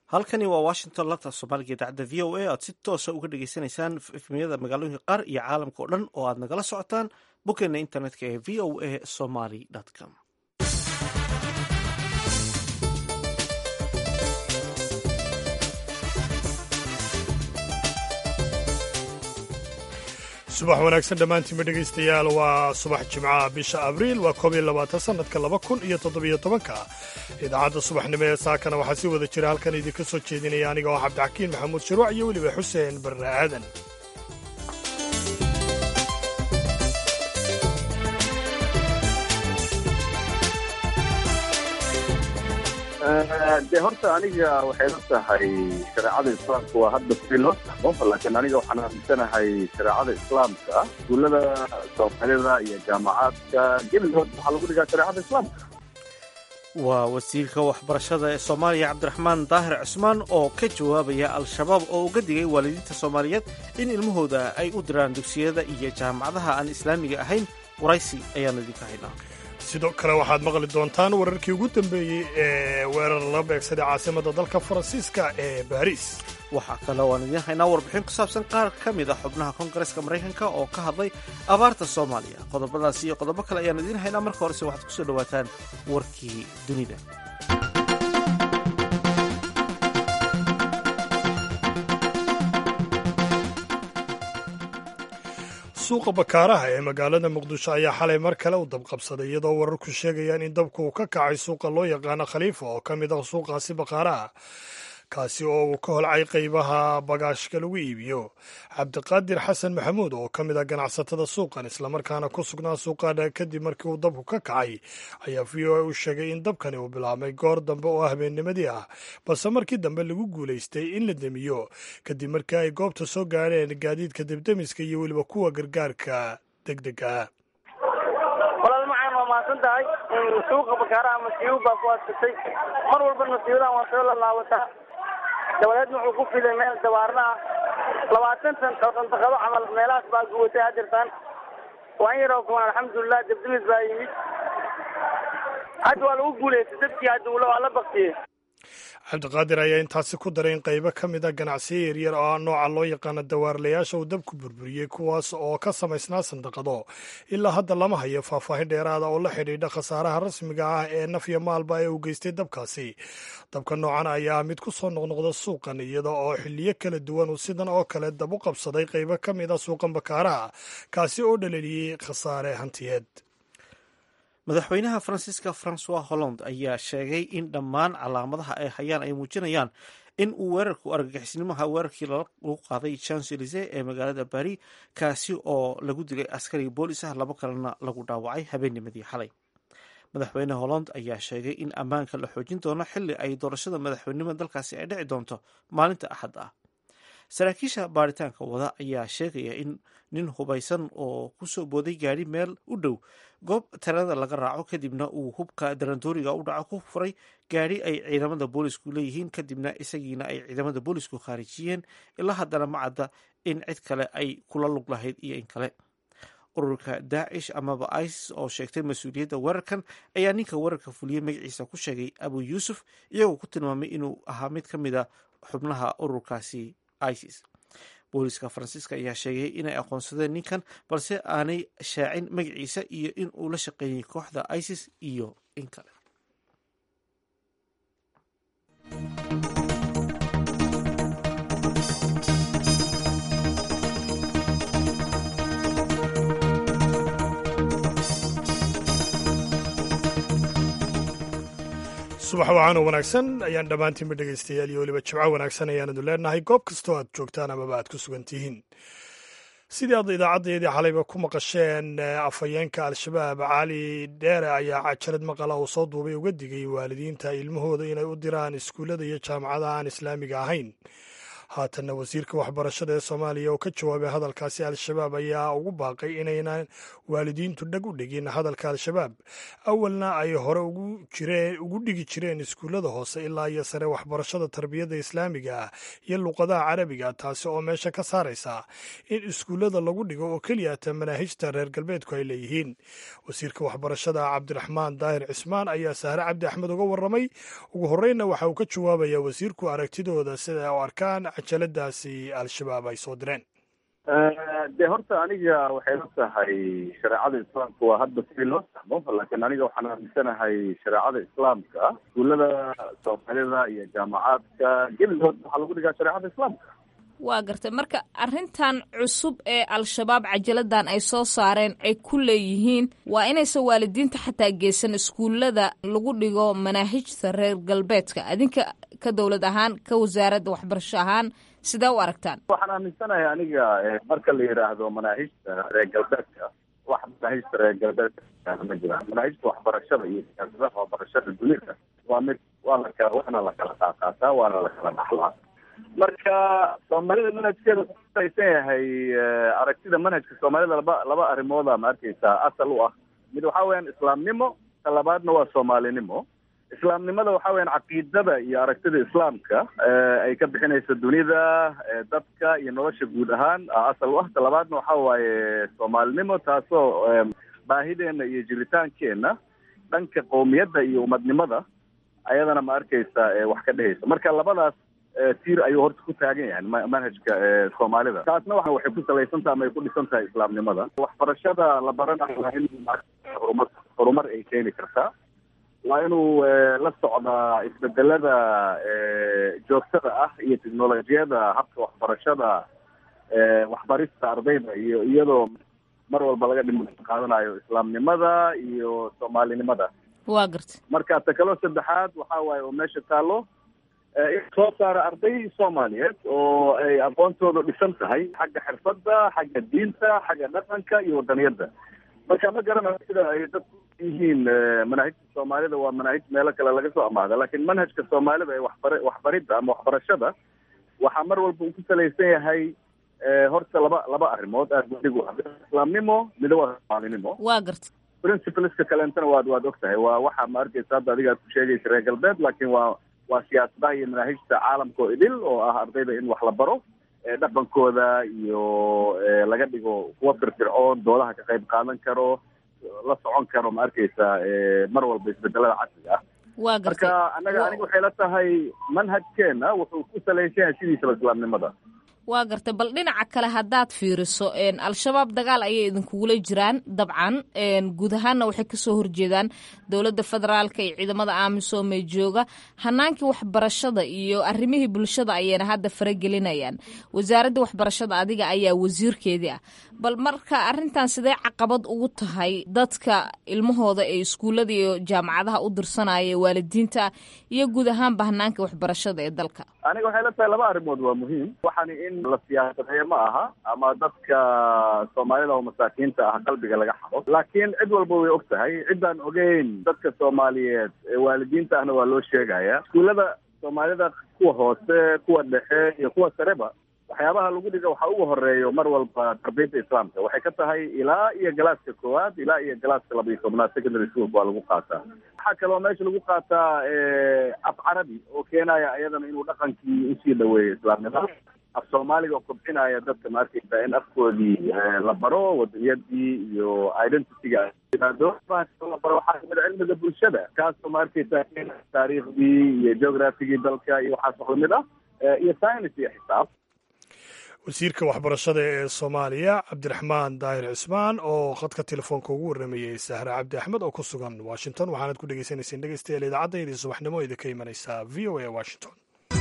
halkani waa washington lanta soomaaliga idaacadda v o a aad si toosa uga dhagaysanaysaan efmiyada magaalooyinka qaar iyo caalamka oo dhan oo aad nagala socotaan boggeena internetka ee v o a somaly com subax wanaagsan dhammaantiinba dhegaystayaal waa subax jimcaha bisha abriil waa koob iyo labaatan sannadka laba kun iyo toddobiyo tobanka idaacadda subaxnimo ee saakana waxaa si wada jira halkan idinka soo jeedinaya aniga oo cabdixakiin maxamuud shuruuc iyo weliba xuseen barre aadan de horta aniga waxay la tahay shareecada islaamka waa hadda si loo fahmo laakiin aniga waxaan aaminsanahay shareecada islaamka iskuullada soomaalida iyo jaamacaadka gebigood waxaa lagu dhigaa shareecada islaamka waa wasiirka waxbarashada ee soomaaliya cabdiraxmaan daahir cusmaan oo ka jawaabaya al-shabaab oo uga digay waalidiinta soomaaliyeed in ilmahooda ay u diraan dugsiyada iyo jaamacadaha aan islaamiga ahayn waraysi ayaanu idinka haynaa sidoo kale waxaad maqli doontaan wararkii ugu dambeeyey ee weerar la beegsaday caasimadda dalka faransiiska ee baariis waxaa kale oo aan idiin haynaa warbixin ku saabsan qaar ka mid a xubnaha koongareska maraykanka oo ka hadlay abaarta soomaaliya qodobadaas iyo qodobo kale ayaan idiin haynaa marka horese waxaad ku soo dhowaataan warkii dunida suuqa bakaaraha ee magaalada muqdisho ayaa xalay mar kale u dabqabsaday iyadoo wararku sheegayaan in dabku uu ka kacay suuqa loo yaqaano khaliifa oo ka mid ah suuqaasi bakaaraha kaasi oo uu ka holcay qaybaha bagaashka lagu iibiyo cabdiqaadir xasan maxamuud oo ka mid ah ganacsatada suuqan islamarkaana ku sugnaa suuqaana kadib markii uu dabku ka kacay ayaa v o a u sheegay in dabkani uu bilaabmay goor dambe oo habeennimadii ah balse markii dambe lagu guulaystay in la demiyo kadib markii ay goobta soo gaadheen gaadiidka debdemiska iyo weliba kuwa gargaarka degdega walaal macaan waa mahadsan tahay suuqa bakaaraha masiibo baa ku adsatay mar walba masiibadan waa soo lalaabataa dabadeedna wuxuu ku fiday meel dabaarna ah labaatan tan oo dandaqado camal meelahaas baa guwatay hadirtaan waan yaroo kumaan alxamdulilah debdemis baa yimid hadda waa lagu guulaystay dadkii hadda ula waa la baktiyey cabdiqaadir ayaa intaasi ku daray in qaybo ka mid a ganacsiyo yaryar oo nooca loo yaqaano dawaarlayaasha uu dabku burburiyey kuwaas oo ka samaysnaa sandaqado ilaa hadda lama hayo faahfaahin dheeraada oo la xidhiidha khasaaraha rasmiga ah ee nafya maalba ee uu geystay dabkaasi dabka noocan ayaa mid ku soo noqnoqda suuqan iyada oo xiliyo kala duwan uu sidan oo kale dab u qabsaday qaybo ka mid a suuqan bakaaraha kaasi oo dhaleliyey khasaare hantiyeed madaxweynaha faransiiska francois holland ayaa sheegay in dhammaan calaamadaha ay hayaan ay muujinayaan in uu weerarku argagixisnimaha weerarkii lagu qaaday champs elise ee magaalada bari kaasi oo lagu dilay askari boolis ah labo kalena lagu dhaawacay habeennimadii xalay madaxweyne holland ayaa sheegay in ammaanka la xoojin doono xili ay doorashada madaxweynenimada dalkaasi ay dhici doonto maalinta axad ah saraakiisha baaritaanka wada ayaa sheegaya in nin hubaysan oo kusoo booday gaari meel u dhow goob talada laga raaco kadibna uu hubka darandooriga u dhaco ku furay gaari ay ciidamada boolisku leeyihiin kadibna isagiina ay ciidamada boolisku khaarijiyeen ilaa haddana ma cadda in cid kale ay kula lug lahayd iyo in kale ururka daacish amaba isis oo sheegtay mas-uuliyadda weerarkan ayaa ninka weerarka fuliyey magaciisa ku sheegay abu yuusuf iyagoo ku tilmaamay inuu ahaa mid ka mid a xubnaha ururkaasi isis booliska faransiiska ayaa sheegay inay aqoonsadeen ninkan balse aanay shaacin magaciisa iyo in uu la shaqeeyey kooxda isis iyo in kale subax wacaanoo wanaagsan ayaan dhammaantiinba dhegaystayaal iyo weliba jimco wanaagsan ayaanadu leenahay goob kastoo aad joogtaan amaba aad ku sugan tihiin sidii aad idaacaddeedii xalayba ku maqasheen afhayeenka al-shabaab cali dheere ayaa cajalad maqala uu soo duubay uga digay waalidiinta ilmahooda inay u diraan iskuullada iyo jaamacadaha aan islaamiga ahayn haatanna wasiirka waxbarashada ee soomaaliya oo ka jawaabay hadalkaasi al-shabaab ayaa ugu baaqay inaynan waalidiintu dhag u dhigin hadalka al-shabaab awalna ay hore ugu dhigi jireen iskuullada hoose ilaa iyo sare waxbarashada tarbiyadda islaamiga ah iyo luqadaha carabiga taasi oo meesha ka saaraysa in iskuullada lagu dhigo oo keliyata manaahijta reer galbeedku ay leeyihiin wasiirka waxbarashada cabdiraxmaan daahir cismaan ayaa sahre cabdi axmed uga warramay ugu horreynna waxa uu ka jawaabayaa wasiirku aragtidooda sida u arkaan cajaladaasi al-shabaab ay soo direen dee horta aniga waxay la tahay shareecada islaamka waa hadda sidii loo fahmo laakiin aniga waxaan aaminsanahay shareecada islaamka iskuullada soomaalida iyo jaamacaadka gebigood waxaa lagu dhigaa shareecada islaamka waa gartay marka arrintan cusub ee al-shabaab cajaladan ay soo saareen ay ku leeyihiin waa inaysan waalidiinta xataa geysan iskuullada lagu dhigo manaahijta reer galbeedka adinka ka dowlad ahaan ka wasaaradda waxbarasho ahaan sidee u aragtaan waxaan aaminsanahay aniga marka la yidhaahdo manaahijta reer galbeedka wax manaahijta reer galbeedka ma jiraan manaahijta waxbarashada iyo siyaasadaha waxbarashada dunida waa mid waa lakala waana la kala qaaqaataa waana la kala dhaxlaa marka soomaalida manhajkeeda kusalaysan yahay aragtida manhajka soomaalida laba laba arrimooda ma arkeysaa asal u ah mid waxa weeyaan islaamnimo ta labaadna waa soomaalinimo islaamnimada waxa weeyaan caqiidada iyo aragtida islaamka ay ka bixinaysa dunida dadka iyo nolosha guud ahaan asal u ah ta labaadna waxa waaye soomaalinimo taasoo baahideena iyo jiritaankeenna dhanka qowmiyadda iyo umadnimada ayadana ma arkeysa wax ka dhehaysa marka labadaas tiir ayuu horta ku taagan yahay manhajka soomaalida taasna wa waxay ku salaysantaha ama ay ku dhisan tahay islaamnimada waxbarashada la baranayo waa in horumar horumar ay keeni kartaa waa inuu la socdaa isbedelada joogtada ah iyo technolojiyada habka waxbarashada waxbarista ardayda iyo iyadoo mar walba laga dhim qaadanayo islaamnimada iyo soomaalinimada waa garta marka ta kaloo saddexaad waxa waaye oo meesha taalo in soo saara arday soomaaliyeed oo ay aqoontooda dhisan tahay xagga xirfadda xagga diinta xagga dhaqanka iyo wadaniyadda marka ma garanayo sida ay dadku yihiin manaahijta soomaalida waa manaahij meelo kale laga soo amaahda laakiin manhajka soomaalida ee waxbar waxbaridda ama waxbarashada waxaa mar walba uu ku salaysan yahay horta laba laba arrimood aad adigu islaamnimo mida waa soomaalinimo waa garta principleska kaleentana waad waad og tahay waa waxa ma arkeysa hadda adiga aad ku sheegaysa reer galbeed laakiin waa waa siyaasadaha iyo manaahijta caalamka oo idil oo ah ardayda in wax la baro dhaqankooda iyo laga dhigo kuwa firfircoon doodaha ka qayb qaadan karo la socon karo ma arkeysa mar walba isbedelada casriga ah waa marka gartay anaga aniga waxay la tahay manhajkeena wuxuu ku salaysan yahay sidiisaba islaamnimada waa gartay bal dhinaca kale haddaad fiiriso al-shabaab dagaal ayay idinkugula jiraan dabcan guud ahaanna waxay kasoo horjeedaan dowladda federaalka iyo ciidamada amisom ee jooga hanaankii waxbarashada iyo arrimihii bulshada ayayna hadda faragelinayaan wasaaradda waxbarashada adiga ayaa wasiirkeedii ah bal marka arrintan sidee caqabad ugu tahay dadka ilmahooda ee iskuullada iyo jaamacadaha u dirsanaya waalidiinta iyo guud ahaanba hanaanka waxbarashada ee dalka aniga waxay la tahay laba arrimood waa muhiim waxaani in la siyaasadeeyo ma aha ama dadka soomaalida oo masaakiinta ah qalbiga laga xado laakiin cid walba way og tahay ciddaan ogeyn dadka soomaaliyeed ee waalidiinta ahna waa loo sheegaya iskuullada soomaalida kuwa hoose kuwa dhexe iyo kuwa sareba waxyaabaha lagu dhiga waxaa ugu horeeyo mar walba tarbiyadda islaamka waxay ka tahay ilaa iyo galaaska koowaad ilaa iyo galaaska laba iyo tobnaad secondary school waa lagu qaataa waxaa kaloo meesha lagu qaataa af carabi oo keenaya iyadana inuu dhaqankii usii dhaweeyo islaamnimada af soomaaliga oo kobcinaya dadka ma arkeysa in afkoodii la baro wadaniyadii iyo identityga yimaado la baro waxaa kamid a cilmiga bulshada kaasoo ma arkeysa taariikhdii iyo geographigii dalka iyo waxaas wax lamid ah iyo science iyo xisaab wasiirka waxbarashada ee soomaaliya cabdiraxmaan daahir cismaan oo khadka telefoonka ugu warramayey sahre cabdi axmed oo ku sugan washington waxaanad ku dhegeysaneyseen dhegeystayaal idaacaddaydii subaxnimo idinka imanaysa v o a washington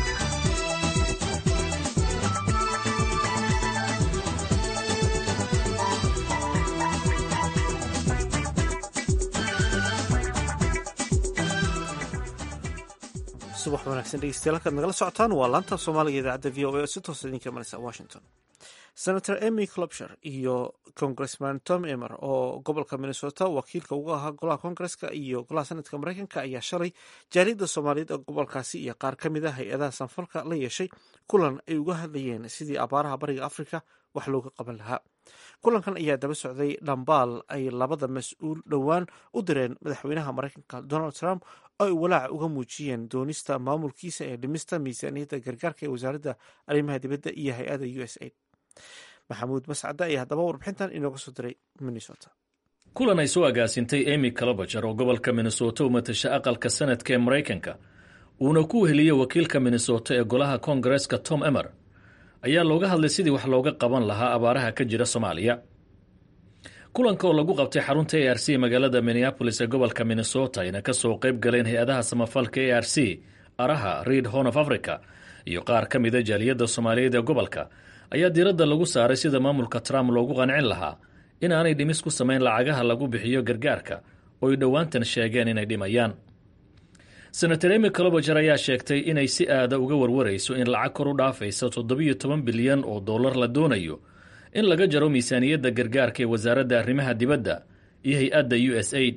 subax wanaagsan dhegeystayaal halkaad nagala socotaan waa laanta soomaaliga idaacadda v o a oo si toosa idinka imanaysa washington senator emy clopsher iyo congressman tom emer oo gobolka minnesota wakiilka uga ahaa golaha koongareska iyo golaha senatka mareykanka ayaa shalay jaaliyadda soomaaliyeed ee gobolkaasi iyo qaar ka mid a hay-adaha sanfalka la yeeshay kulan ay uga hadlayeen sidii abaaraha bariga afrika wax looga qaban lahaa kulankan ayaa daba socday dhambaal ay labada mas-uul dhowaan u direen madaxweynaha mareykanka donald trump oo ay walaaca uga muujiyeen doonista maamulkiisa ee dhimista miisaaniyadda gargaarka ee wasaaradda arrimaha dibadda iyo hay-adda u s aid maxamuud mascade ayaa haddaba warbixintan inooga soo diray minnesota kulan ay soo agaasintay emy calobajer oo gobolka minnesota u matasha aqalka sanadka ee maraykanka uuna ku weheliyey wakiilka minnesota ee golaha koongareska tom emer ayaa looga hadlay sidii wax looga qaban lahaa abaaraha ka jira soomaaliya kulanka oo lagu qabtay xarunta a r c magaalada minneabolis ee gobolka minnesota ayna ka soo qayb galeen hay-adaha samafalka a r c araha reid horn of africa iyo qaar ka mida jaaliyadda soomaaliyeed ee gobolka ayaa diiradda lagu saaray sida maamulka trump loogu qancin lahaa in aanay dhimis ku samayn lacagaha lagu bixiyo gargaarka oo ay dhowaantan sheegeen inay dhimayaan senator emy colobajer ayaa sheegtay inay si aada uga warwarayso in lacag kor u dhaafaysa toddobiyo toban bilyan oo dollar la doonayo in laga jaro miisaaniyadda gargaarka ee wasaaradda arrimaha dibadda iyo hay-adda u s aid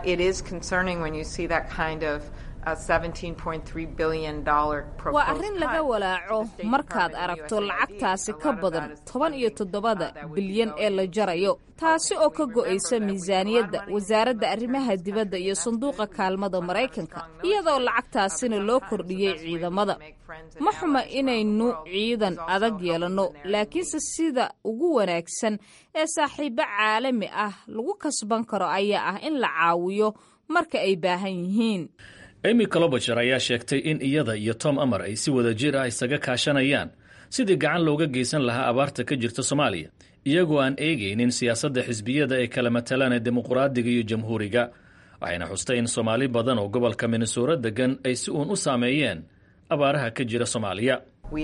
waa arrin laga walaaco markaad aragto lacagtaasi ka badan toban iyo toddobada bilyan ee la jarayo taasi oo ka go'aysa miisaaniyadda wasaaradda arrimaha dibadda iyo sanduuqa kaalmada maraykanka iyadoo lacagtaasina loo kordhiyey ciidamada ma xuma inaynu ciidan adag yeelanno laakiinse sida ugu wanaagsan ee saaxiibo caalami ah lagu kasban karo ayaa ah in la caawiyo marka ay baahan yihiin emy colobajer ayaa sheegtay in iyada iyo tom amar ay si wada jir ah isaga kaashanayaan sidii gacan looga geysan lahaa abaarta ka jirta soomaaliya iyagoo aan eegaynin siyaasadda xisbiyada ee kala matalaan ee dimuqraadiga iyo jamhuuriga waxayna xustay in soomaali badan oo gobolka minnesoora degan ay si uun u saameeyeen abaaraha ka jira soomaaliya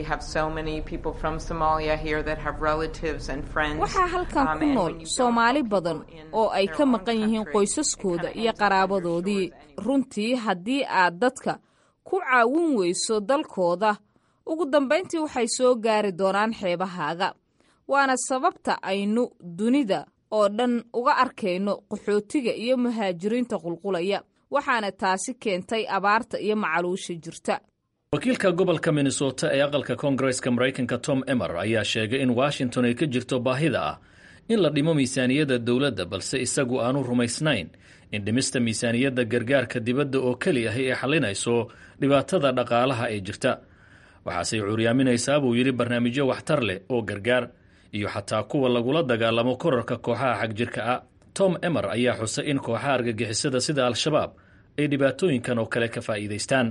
waxaa halkan ku nool soomaali badan oo ay ka maqan yihiin qoysaskooda iyo qaraabadoodii runtii haddii aad dadka ku caawin weyso dalkooda ugu dambayntii waxay soo gaari doonaan xeebahaaga waana sababta aynu dunida oo dhan uga arkayno qaxootiga iyo muhaajiriinta qulqulaya waxaana taasi keentay abaarta iyo macaluusha jirta wakiilka gobolka minnesota ee aqalka koongareska maraykanka tom emer ayaa sheegay in washington ay ka jirto baahida ah in la dhimo miisaaniyadda dowladda balse isagu aanu rumaysnayn in dhimista miisaaniyadda gargaarka dibadda oo keli ahi ay xallinayso dhibaatada dhaqaalaha ee jirta waxaasey cuuryaaminaysaa buu yidhi barnaamijyo waxtar leh oo gargaar iyo xataa kuwa lagula dagaalamo korarka kooxaha xagjirka ah tom emer ayaa xusay in kooxaha argagixisada sida al-shabaab ay dhibaatooyinkan oo kale ka faa'iidaystaan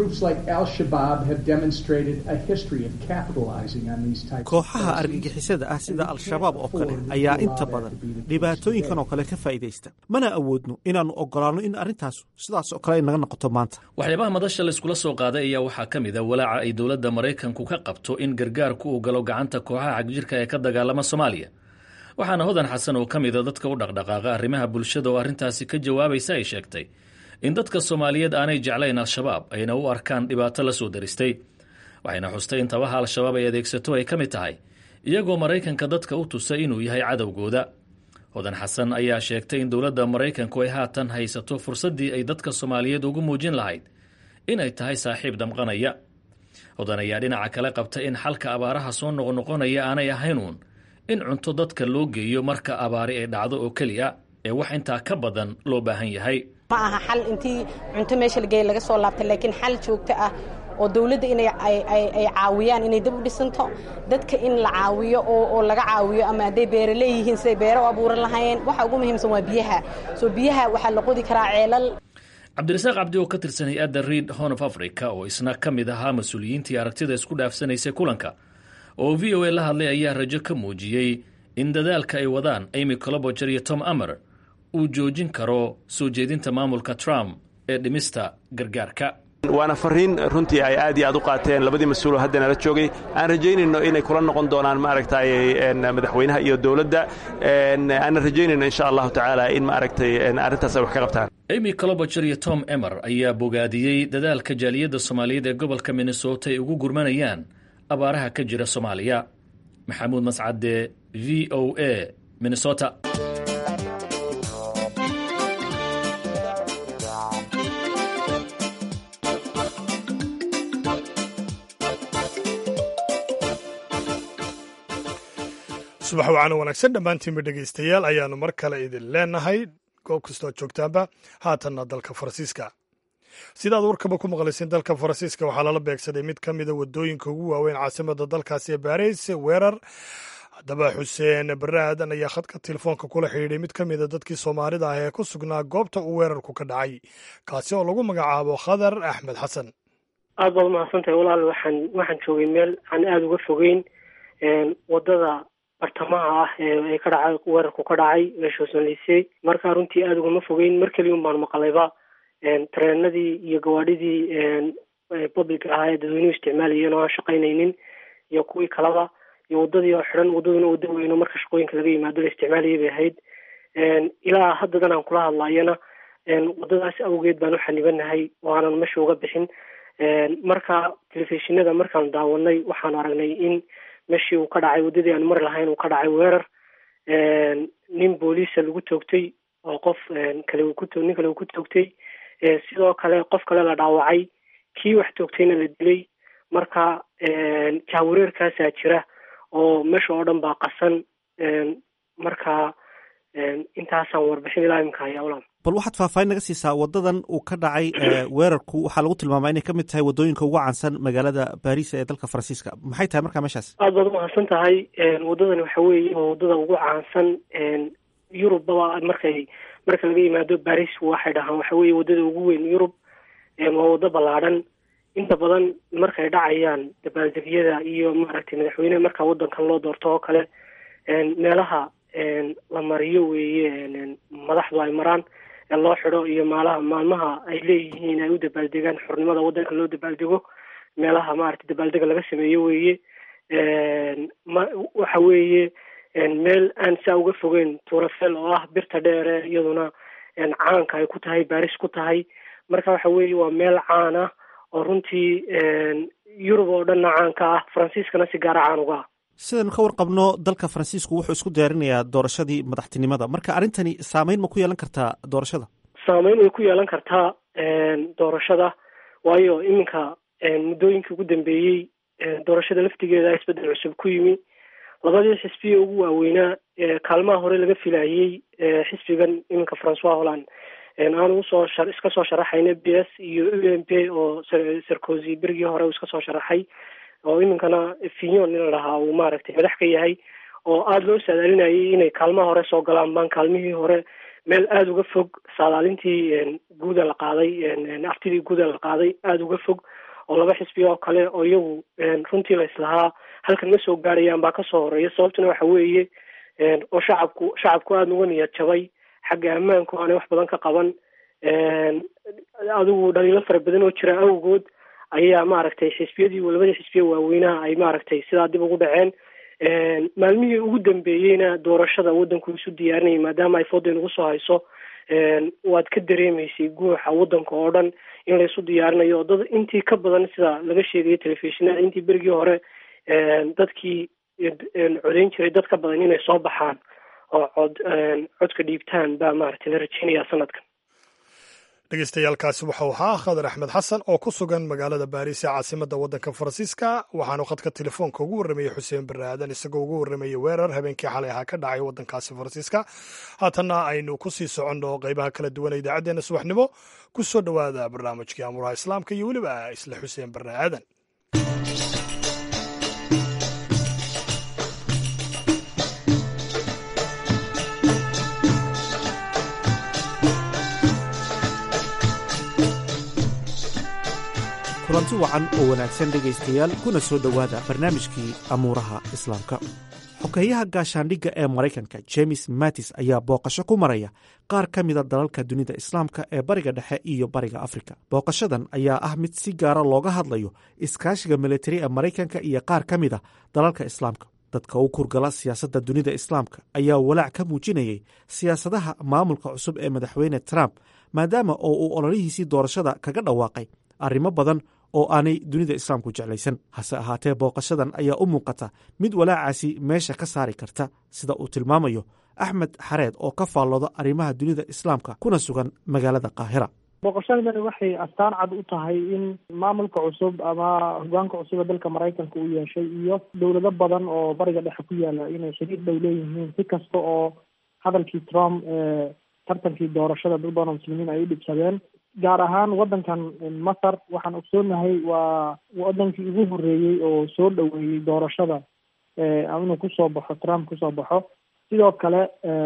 kooxaha argagixisada ah sida al-shabaab oo kale ayaa inta badan dhibaatooyinkan oo kale ka faa'iidaysta mana awoodno inaannu oggolaanno in arrintaas sidaas oo kale ay naga noqoto maanta waxyaabaha madasha layskula soo qaaday ayaa waxaa ka mid a walaaca ay dowladda maraykanku ka qabto in gargaarku uu galo gacanta kooxaha xagjirka ee ka dagaalama soomaaliya waxaana hodan xasan oo ka mida dadka u dhaqdhaqaaqa arrimaha bulshada oo arrintaasi ka jawaabaysa ay sheegtay in dadka soomaaliyeed aanay jeclayn al-shabaab ayna u arkaan dhibaato la soo daristay waxayna xustay in tabaha al-shabaab ay adeegsato ay ka mid tahay iyagoo maraykanka dadka u tusay inuu yahay cadowgooda hodan xasan ayaa sheegtay in dowladda maraykanku ay haatan haysato fursaddii ay dadka soomaaliyeed ugu muujin lahayd inay tahay saaxiib damqanaya hodan ayaa dhinaca kale qabta in xalka abaaraha soo noqnoqonaya aanay ahaynuun in cunto dadka loo geeyo marka abaari ay dhacdo oo keliya ee wax intaa ka badan loo baahan yahay ma aha xal intii cunto meesha lageeya laga soo laabtay laakiin xal joogto ah oo dawladda inay ay caawiyaan inay dib u dhisanto dadka in la caawiyo oo laga caawiyo ama hadday beere leeyihiin siday beere u abuuran lahaayeen waxa ugu muhiimsan waa biyaha soo biyaha waxaa la qodi karaa ceelal cabdirasaaq cabdi oo ka tirsan hay-adda reid horn of africa oo isna ka mid ahaa mas-uuliyiintii aragtida isku dhaafsanaysay kulanka oo v o a la hadlay ayaa rajo ka muujiyey in dadaalka ay wadaan amy coloboger iyo tom amer uu joojin karo soo jeedinta maamulka trump ee dhimista gargaarka waana fariin runtii ay aad iyo aad u qaateen labadii mas-uuloo hadda nala joogay aan rajaynayno inay kula noqon doonaan maaragtay madaxweynaha iyo dowladda aanna rajaynayno insha allahu tacaala in maaragtay arrintaas ay wax ka qabtaan amy coloboger iyo tom emer ayaa bogaadiyey dadaalka jaaliyadda soomaaliyeed ee gobolka minnesota ay ugu gurmanayaan abaaraha ka jira soomaaliya maxamuud mascade v o a minnesota subax wacaana wanaagsan dhammaantiinba dhegaystayaal ayaannu mar kale idin leenahay goob kastoo joogtaanba haatanna dalka faransiiska sidaad warkaba ku maqlayseen dalka faransiiska waxaa lala beegsaday mid ka mida waddooyinka ugu waaweyn caasimada dalkaasi ee baariis weerar haddaba xuseen barre aadan ayaa khadka telefoonka kula xidhiidhay mid ka mida dadkii soomaalida ah ee ku sugnaa goobta uu weerarku ka dhacay kaasi oo lagu magacaabo khadar axmed xasan aad baad umahadsantahay walaal waxaan waxaan joogay meel aan aada uga fogeyn wadada bartamaha ah ee ka dhacay weerarku ka dhacay meeshoosonlisey markaa runtii aada ugama fogeyn mar keliya un baan maqlayba tareenadii iyo gawaadhidii public ahaa ee dadweynuhu isticmaalayeen oo aan shaqaynaynin iyo kuwii kalaba iyo wadadii oo xidhan wadaduna wada weyno marka shaqooyinka laga yimaado la isticmaalayay bay ahayd ilaa haddadan aan kula hadlayana wadadaas awgeed baan u xanibanahay oo aanan meesha uga bixin marka telefishinada markaan daawanay waxaan aragnay in meeshii uu ka dhacay waddadii aan mari lahayn uu ka dhacay weerar nin booliisa lagu toogtay oo qof kale uu ku nin kale uu ku toogtay sidoo kale qof kale la dhaawacay kii wax toogtayna la dilay marka jahwareerkaasaa jira oo meesha oo dhan baa qasan marka intaasaan warbixin ilaa imika hayaa ulan bal waxaad faahfaahin naga siisaa waddadan uu ka dhacay weerarku waxaa lagu tilmaamaa inay ka mid tahay waddooyinka ugu caansan magaalada baris ee dalka faransiiska maxay tahay markaa meeshaas aada baad umahadsan tahay waddadani waxa weeye waa waddada ugu caansan yurubbaba markay marka laga yimaado baris waxay dhahaan waxa weeye waddada ugu weyn yurub waa waddo ballaadhan inta badan markay dhacayaan dabaaldegyada iyo maaragtay madaxweyneha marka waddankan loo doorto oo kale meelaha la mariyo weeye madaxdu ay maraan ee loo xidho iyo maalaha maalmaha ay leeyihiin ay u dabaaldegaan xornimada waddanka loo dabaaldego meelaha maaragtay dabaaldega laga sameeyo weeye ma waxa weeye meel aan saa uga fogeyn turafel oo ah birta dheere iyaduna caanka ay ku tahay baris ku tahay marka waxa weeye waa meel caan ah oo runtii yurub oo dhanna caanka ah faransiiskana si gaara caan uga ah sidaynu ka warqabno dalka faransiisku wuxuu isku diyaarinayaa doorashadii madaxtinimada marka arrintani saameyn ma ku yeelan kartaa doorashada saameyn way ku yeelan kartaa doorashada waayo iminka muddooyinkii ugu dambeeyey doorashada laftigeeda isbeddel cusub ku yimi labadii xisbiya ugu waaweynaa kaalmaha hore laga filayey xisbigan iminka francois holland aanu usoo iska soo sharaxayna b s iyo u m p oo sarkozy berigii hore uu iska soo sharaxay oo iminkana finyon in la dhahaa uu maaragtay madax ka yahay oo aada loo saadaalinayay inay kaalmaha hore soo galaan baan kaalmihii hore meel aada uga fog saadaalintii guuda la qaaday aftidii guuda la qaaday aada uga fog oo laba xisbi oo kale oo iyagu runtii la islahaa halkan ma soo gaarayaan baa kasoo horeeya sababtuna waxa weeye oo shacabku shacabku aada uga niyad jabay xagga ammaanku aanay wax badan ka qaban adigu dhaliilo fara badan oo jira awgood ayaa maaragtay xisbiyadii labadii xisbiya waaweynaha ay maaragtay sidaa dib ugu dhaceen maalmihii ugu dambeeyeyna doorashada waddanku isu diyaarinayay maadaama ay fooda inugu soo hayso waad ka dareemaysay guuxa waddanka oo dhan in laysu diyaarinayo oo dad intii ka badan sida laga sheegayay telefishinada intii berigii hore dadkii codeyn jiray dad ka badan inay soo baxaan oo cod codka dhiibtaan baa maaragtay la rajeynayaa sanadkan dhegeystayaaalkaasi waxau ahaa khadar axmed xasan oo ku sugan magaalada baariis ee caasimadda waddanka faransiiska waxaanu khadka telefoonka ugu warramayey xuseen barre aadan isagoo ugu warramayey weerar habeenkii xalay ahaa ka dhacay waddankaasi faransiiska haatanna aynu ku sii soconno qaybaha kala duwan ee idaacaddeenna subaxnimo ku soo dhowaada barnaamijkii amuraha islaamka iyo weliba isla xuseen barre aadan kulanti wacan oo wanaagsan dhegaystayaal kuna soo dhowaada barnaamijkii amuuraha islaamka xogeeyaha gaashaandhigga ee maraykanka james mattis ayaa booqasho ku maraya qaar ka mida dalalka dunida islaamka ee bariga dhexe iyo bariga afrika booqashadan ayaa ah mid si gaara looga hadlayo iskaashiga militari ee maraykanka iyo qaar ka mida dalalka islaamka dadka u kurgala siyaasadda dunida islaamka ayaa walaac ka muujinayay siyaasadaha maamulka cusub ee madaxweyne trump maadaama oo uu ololihiisii doorashada kaga dhawaaqay arrimo badan oo aanay dunida islaamku jeclaysan hase ahaatee booqashadan ayaa u muuqata mid walaacaasi meesha ka saari karta sida uu tilmaamayo axmed xareed oo ka faallooda arrimaha dunida islaamka kuna sugan magaalada qaahira booqashadani waxay astaan cad u tahay in maamulka cusub ama hogaanka cusub ee dalka maraykanka uu yeeshay iyo dowlado badan oo bariga dhexe ku yaala inay xiriir dhow leeyihiin si kasta oo hadalkii trump ee tartankii doorashada dad badan oo muslimiin ay u dhibsadeen gaar ahaan waddankan masar waxaan ogsoonahay waa wadankii ugu horreeyey oo soo dhoweeyey doorashada inuu kusoo baxo trump kusoo baxo sidoo kale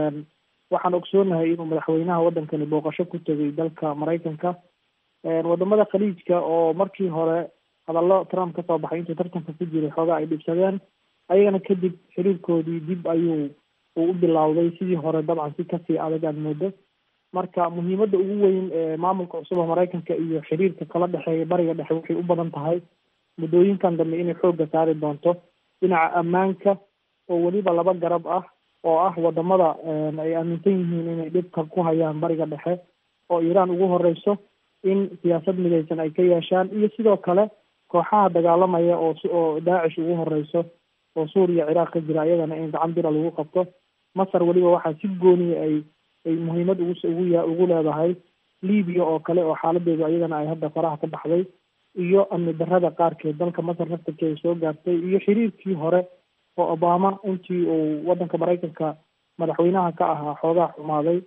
waxaan ogsoonahay inuu madaxweynaha waddankani booqasho ku tegay dalka maraykanka wadamada khaliijka oo markii hore hadallo trump kasoo baxay intuu tartanka ku jiray xoogaa ay dhibsadeen ayagana kadib xiriirkoodii dib ayuu uu u bilowday sidii hore dabcan si kasii adag aad moodo marka muhiimadda ugu weyn ee maamulka cusub oo maraykanka iyo xiriirka kala dhexeeya bariga dhexe waxay u badan tahay muddooyinkan dambe inay xoogga saari doonto dhinaca ammaanka oo weliba laba garab ah oo ah wadamada ay aaminsan yihiin inay dhibka ku hayaan bariga dhexe oo iiraan ugu horeyso in siyaasad midaysan ay ka yeeshaan iyo sidoo kale kooxaha dagaalamaya oo oo daacish ugu horeyso oo suuriya ciraaq ka jira iyagana in gacan bira lagu qabto masar weliba waxaa si gooniya ay ay muhiimad ugu ugu ya ugu leedahay libiya oo kale oo xaaladeedu ayagana ay hadda faraha ka baxday iyo amni darrada qaarkeed dalka masar naftarkeeda soo gaartay iyo xiriirkii hore oo obama intii uu waddanka maraykanka madaxweynaha ka ahaa xoogaa xumaaday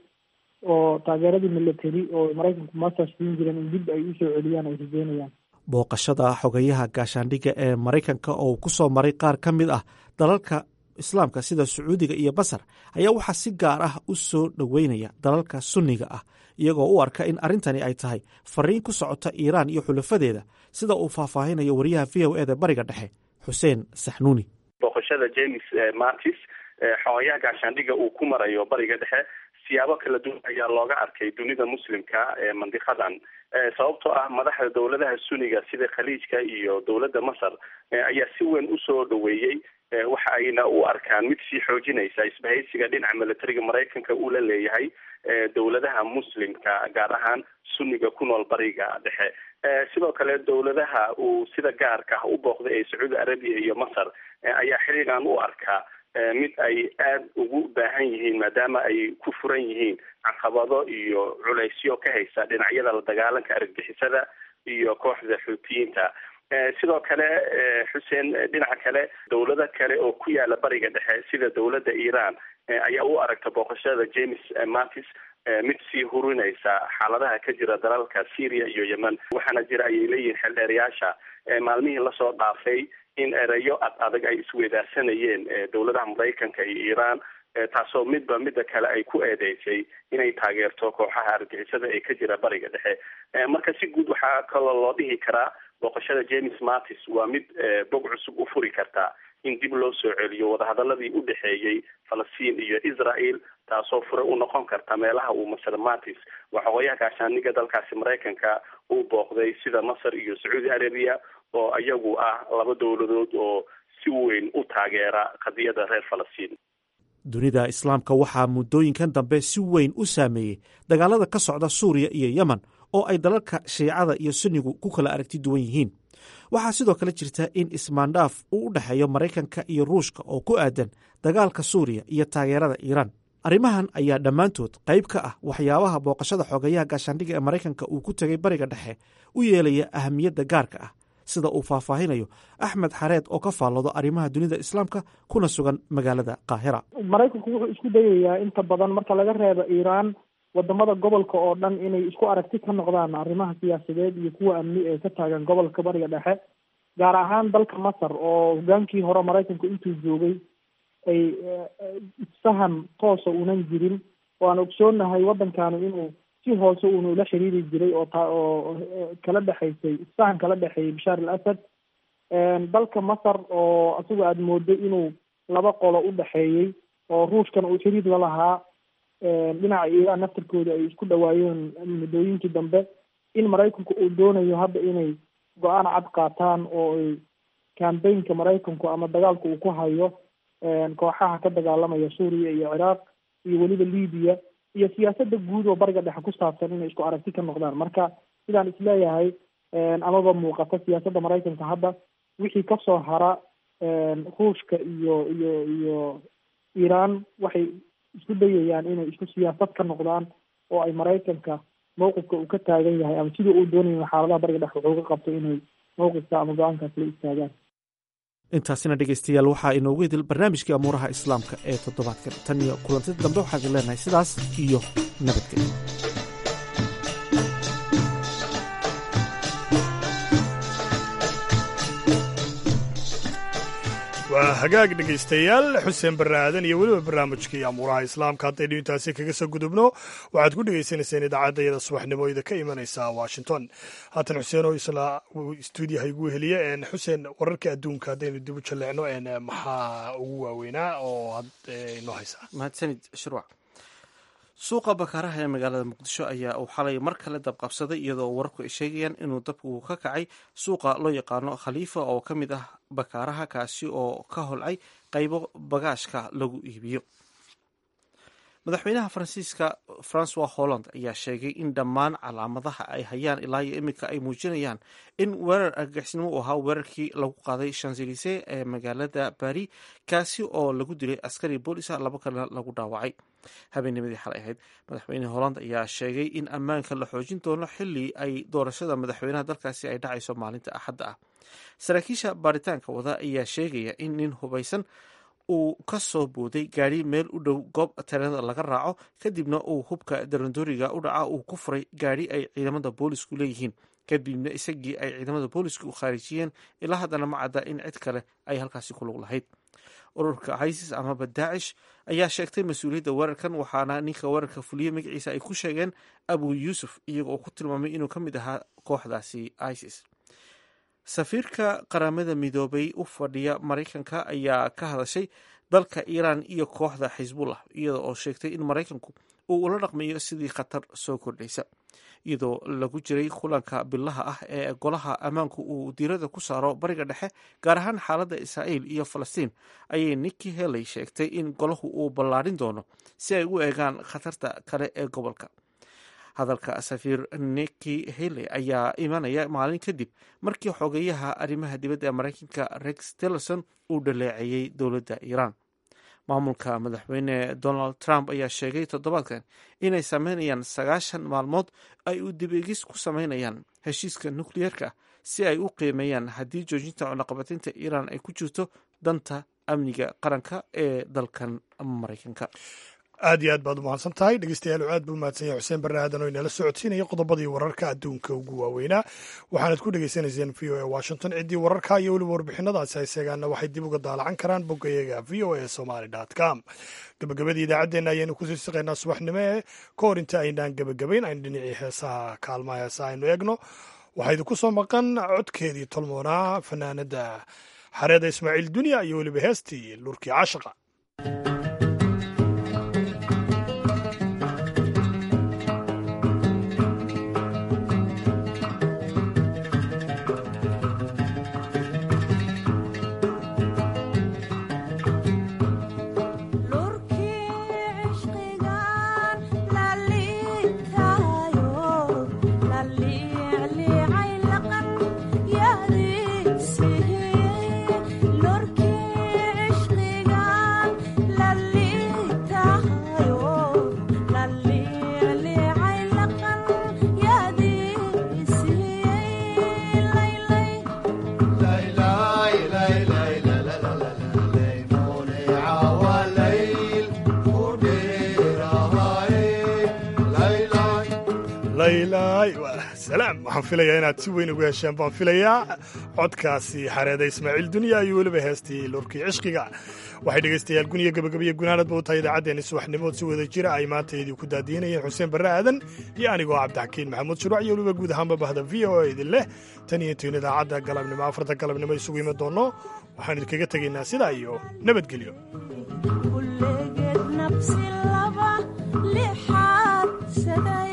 oo taageeradii military oo maraykanku masar siin jireen in dib ay usoo celiyaan ay rajeynayaan booqashada xogeyaha gaashaandhigga ee maraykanka oo ku soo maray qaar ka mid ah dalalka islaamka sida sacuudiga iyo basar ayaa waxaa si gaar ah u soo dhoweynaya dalalka sunniga ah iyagoo u arka in arrintani ay tahay fariin ku socota iiraan iyo xulafadeeda sida uu faahfaahinayo wariyaha v o eda bariga dhexe xuseen saxnuuni booqashada james martis xogeyaha gaashaandhigga uu ku marayo bariga dhexe siyaabo kala duwan ayaa looga arkay dunida muslimka ee mandiqadan sababtoo ah madaxda dowladaha suniga sida khaliijka iyo dowladda masar ayaa si weyn usoo dhoweeyey waxa ayna u arkaan mid sii xoojinaysa isbahaysiga dhinaca militariga maraykanka uu la leeyahay dowladaha muslimka gaar ahaan sunniga ku nool bariga dhexe sidoo kale dowladaha uu sida gaarka ah u booqday ee sacuudi arabiya iyo masar ayaa xiriigan u arkaa mid ay aada ugu baahan yihiin maadaama ay ku furan yihiin caqabado iyo culaysyo ka haysa dhinacyada la dagaalanka argagixisada iyo kooxda xuutiyiinta sidoo kale xuseen dhinaca kale dowlado kale oo ku yaala bariga dhexe sida dowladda iiraan ayaa u aragta booqashada james martis mid sii hurinaysa xaaladaha ka jira dalalka syria iyo yemen waxaana jira ayay leeyihiin xeldheerayaasha maalmihii lasoo dhaafay in erayo ad adag ay isweydaarsanayeen dowladaha maraykanka iyo iiraan taasoo midba midda kale ay ku eedeysay inay taageerto kooxaha argixisada ee ka jira bariga dhexe marka si guud waxaa kaloo loo dhihi karaa booqashada james martis waa mid bog cusub u furi karta in dib loo soo celiyo wadahadaladii u dhexeeyey falastiin iyo israel taasoo fure u noqon karta meelaha uu masar martis waxoogayaha gaashaaniga dalkaasi maraykanka uu booqday sida masar iyo sacuudi arabiya oo iyagu ah laba dowladood oo si weyn u taageera qadiyadda reer falastiin dunida islaamka waxaa muddooyinkan dambe si weyn u saameeyey dagaalada ka socda suuriya iyo yemen oo ay dalalka shiicada iyo sunnigu ku kala aragti duwan yihiin waxaa sidoo kale jirta in ismaandhaaf uu u dhexeeyo maraykanka iyo ruushka oo ku aadan dagaalka suuriya iyo taageerada iiraan arrimahan ayaa dhammaantood qayb ka ah waxyaabaha booqashada xogeyaha gaashaandhigga ee maraykanka uu ku tegay bariga dhexe u yeelaya ahamiyadda gaarka ah sida uu faahfaahinayo axmed xareed oo ka faalloodo arrimaha dunida islaamka kuna sugan magaalada qaahira maraykanku wuxuu isku dayayaa inta badan marka laga reebo iiraan wadamada gobolka oo dhan inay isku aragti ka noqdaan arrimaha siyaasadeed iyo kuwa amni ee ka taagan gobolka bariga dhexe gaar ahaan dalka masar oo hogaankii hore maraykanku intuu joogay ay isfahan toosa unan jirin oo aan ogsoonahay waddankanu inuu si hoose uuna ula xiriiri jiray oo taa oo kala dhexaysay isfahan kala dhexeeyay bashaar al asad dalka masar oo isagu aada moodo inuu laba qolo u dhexeeyey oo ruushkan uu xiriir la lahaa dhinaca iiraan naftarkooda ay isku dhawaayeen muddooyinkii dambe in maraykanku uu doonayo hadda inay go-aan cad qaataan oo ay cambaynka maraykanku ama dagaalka uu ku hayo kooxaha ka dagaalamaya suuriya iyo ciraaq iyo weliba libiya iyo siyaasadda guud oo bariga dhexe ku saabsan inay isku aragti ka noqdaan marka sidaan isleeyahay amaba muuqata siyaasadda maraykanka hadda wixii kasoo hara ruushka iyo iyo iyo iiraan waxay isku dayayaan inay isku siyaasad ka noqdaan oo ay maraykanka mawqifka uu ka taagan yahay ama sidii uu doonaya xaaladaha bariga dhex wuxuu ka qabto inay mawqifka ama go-aankaas la istaagaan intaasina dhegaystayaal waxaa inoogu idil barnaamijkii amuuraha islaamka ee toddobaadkan tan iyo kulantida dambe waxaan idin leenahay sidaas iyo nabadgelyo waa hagaag dhegaystayaal xuseen barre aadan iyo weliba barnaamijkii amuuraha islaamka haddaynu intaasi kaga soo gudubno waxaad ku dhegaysanayseen idaacadda iyada subaxnimo ida ka imanaysa washington haatan xuseen oo isla stuudiyaha igu heliye xuseen wararka adduunka haddaynu dib u jalleecno maxaa ugu waaweynaa oo inoo haysaa mahadsanid shirwac suuqa bakaaraha ee magaalada muqdisho ayaa uu xalay mar kale dabqabsaday iyadoo wararku ay sheegayaan inuu dabku ka kacay suuqa loo yaqaano khaliifa oo ka mid ah bakaaraha kaasi oo ka holcay qaybo bagaashka lagu iibiyo madaxweynaha faransiiska francois holland ayaa sheegay in dhammaan calaamadaha ay hayaan ilaa iyo iminka ay muujinayaan in weerar argagixisnimo uu ahaa weerarkii lagu qaaday shanselise ee magaalada bari kaasi oo lagu dilay askari boolisa laba kalena lagu dhaawacay habeennimadii xalay ahayd madaxweyne holland ayaa sheegay in ammaanka la xoojin doono xili ay doorashada madaxweynaha dalkaasi ay dhacayso maalinta axadda ah saraakiisha baaritaanka wada ayaa sheegaya in nin hubaysan uu ka soo booday gaari meel u dhow goob tareenada laga raaco kadibna uu hubka darandooriga u dhaca uu ku furay gaari ay ciidamada boolisku leeyihiin kadibna isagii ay ciidamada boolisku u khaarijiyeen ilaa haddana ma cadda in cid kale ay halkaasi ku lug lahayd ururka isis amaba daacish ayaa sheegtay mas-uuliyadda weerarkan waxaana ninka weerarka fuliyey magaciisa ay ku sheegeen abu yuusuf iyaga oo ku tilmaamay inuu ka mid ahaa kooxdaasi isis safiirka qaramada midoobay u fadhiya maraykanka ayaa ka hadashay dalka iiraan iyo kooxda xisbullah iyada oo sheegtay in maraykanku uu ula dhaqmayo sidii khatar soo kordhaysa iyadoo lagu jiray kulanka bilaha ah ee golaha ammaanku uu diirada ku saaro bariga dhexe gaar ahaan xaaladda israa'iil iyo falastiin ayay nikki heley sheegtay in golahu uu ballaadhin doono si ay u eegaan khatarta kale ee gobolka hadalka safiir nikki heley ayaa imanaya maalin kadib markii xogeyaha arrimaha dibadda ee maraykanka rex tillerson uu dhaleeceeyey dowladda iiraan maamulka madaxweyne donald trump ayaa sheegay toddobaadkan inay sameynayaan sagaashan maalmood ay u dibegis ku sameynayaan heshiiska nukliyeerka si ay u qiimeeyaan haddii joojinta cunaqabateynta iiraan ay ku jirto danta amniga qaranka ee dalkan maraykanka aad iyo aad baad u mahadsan tahay dhegeystayaal aad buu mahadsan yahay xuseen barre aadan oo inala socodsiinaya qodobadii wararka adduunka ugu waaweynaa waxaanad ku dhegaysanayseen v o a washington ciddii wararka iyo weliba warbixinadaasi hayseegaana waxay dib uga daalacan karaan boggayaga v o a somaly com gabagabadii idaacaddeenna ayaynu kusii siqaynaa subaxnimo ee ka hor inta aynaan gebagabayn aynu dhinacii heesaha kaalmaha heesaha aynu eegno waxaa idinku soo maqan codkeedii tolmoonaa fanaanada xareeda ismaaciil dunya iyo weliba heestii lurkii caashaqa salaam waxaan filayaa inaad si weyn ugu hesheen baan filayaa codkaasi xareeda ismaaciil dunya iyo weliba heestii lurkii cishqiga waxay dhegaystayaal guniya gabagabiya gunaanadba u tahay idaacaddeenni subaxnimood si wada jira ay maanta idii ku daadiinayeen xuseen barre aadan iyo anigoo cabdixakiin maxamuud shuruuc iyo weliba guud ahaanba bahda v o a idin leh tan iyo intayn idaacadda galabnimo afarta galabnimo isugu iman doonno waxaan idinkaga tegaynaa sidaa iyo nabadgelyo